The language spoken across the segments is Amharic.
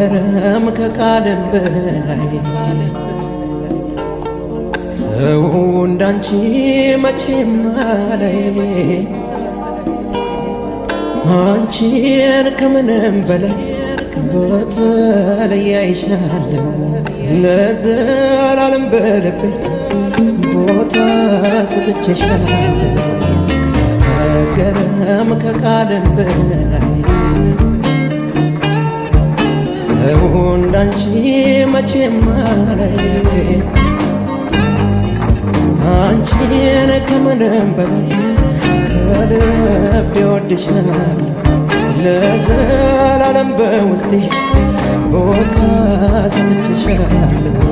ከመገረም ከቃልም በላይ ሰው እንዳንቺ መቼም አላይ አንቺን ከምንም በላይ በተለይ አይሻለሁ ለዘላለም በልቤ ቦታ ሰጥቼሻለሁ ከመገረም ከቃልም በላይ ሰው እንዳንቺ መቼም አላይ አንቺን ከምንም በላይ ከልቤ ወድሻለሁ ለዘላለም በውስጤ ቦታ ሰጥቼሻለሁ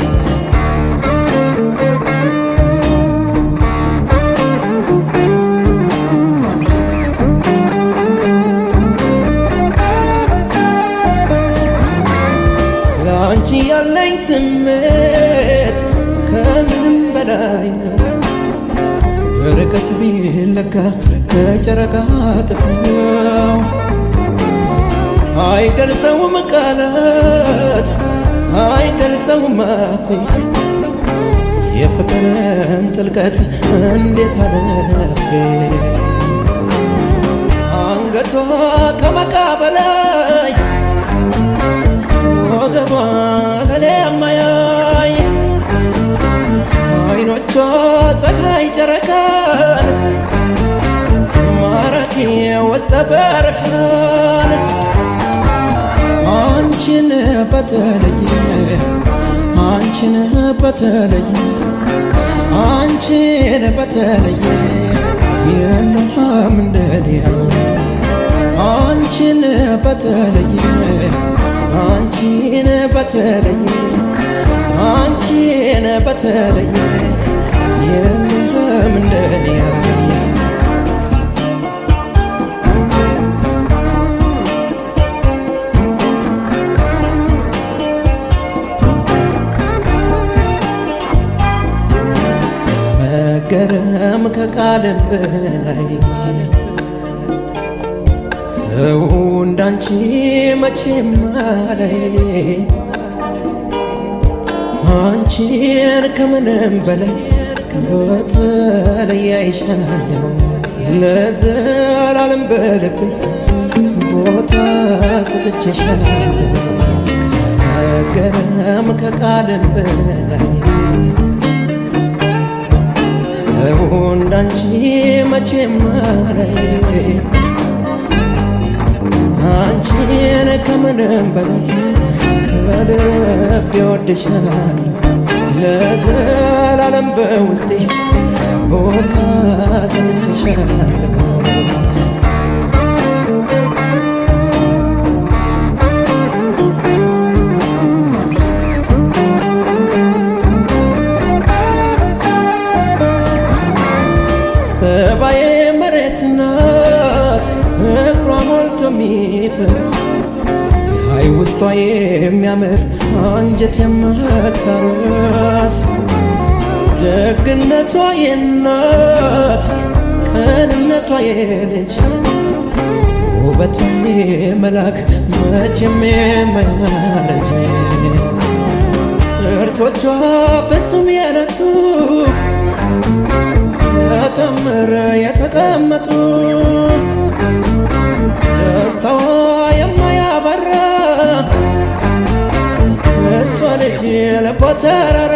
ለአንቺ ያለኝ ስሜት ከምንም በላይ ነው። በርቀት ቢለካ ከጨረቃ ጥፍው አይገልጸውም ቃላት አይገልጸውም አፌ የፍቅርን ጥልቀት እንዴት አለፌ አንገቷ ከመቃ በላይ ወገቧ ከሌ የማያይ አይኖቿ ፀሐይ ጨረቃን ማራኪ ውስጠ በርሃን አንቺን በተለየ አንቺን በተለየ አንቺን በተለየ የለም እንደሊያየ አንቺን በተለየ አንቺን በተለየ አንቺን በተለየ የለም እንደኔ ያየ መገረም ከቃልም በላይ ሰው እንዳንቺ መቼም አላይ አንቺን ከምንም በላይ በተለይ አይሻለሁ ለዘላለም በልቤ ቦታ ሰጥቼሻለሁ ከመገረም ከቃልም በላይ ሰው እንዳንቺ መቼም አላይ አንቺን ከምንም በላይ ከልቤ ወድሻለሁ ለዘላለም በውስጤ ቦታ ሰጥቼሻለሁ ጸባዬ መሬት ናት ፍቅሯ ሞልቶ የሚፈስ አይ ውስጧ የሚያምር አንጀት የማታረስ ደግነቷ የናት ቅንነቷ የልጅ ውበቷ የመላክ መቼም የማያረጅ ጥርሶቿ ፍጹም የነቱ ተተምር የተቀመጡ ደስታዋ የማያበራ እሷ ልጅ ልቧ ተራራ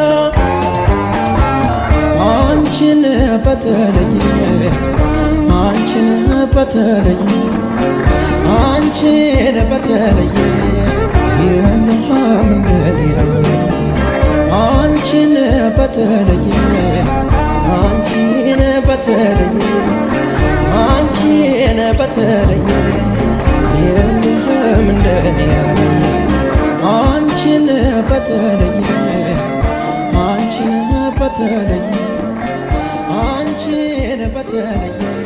አንቺን በተለየ አንቺን በተለየ አንቺን በተለየ የለም እንደሊያየ አንቺን በተለየ አንቺን በተለየ አንቺን በተለየ የለም እንደኔ ያለ አንቺን በተለየ አንቺን በተለየ አንቺን በተለየ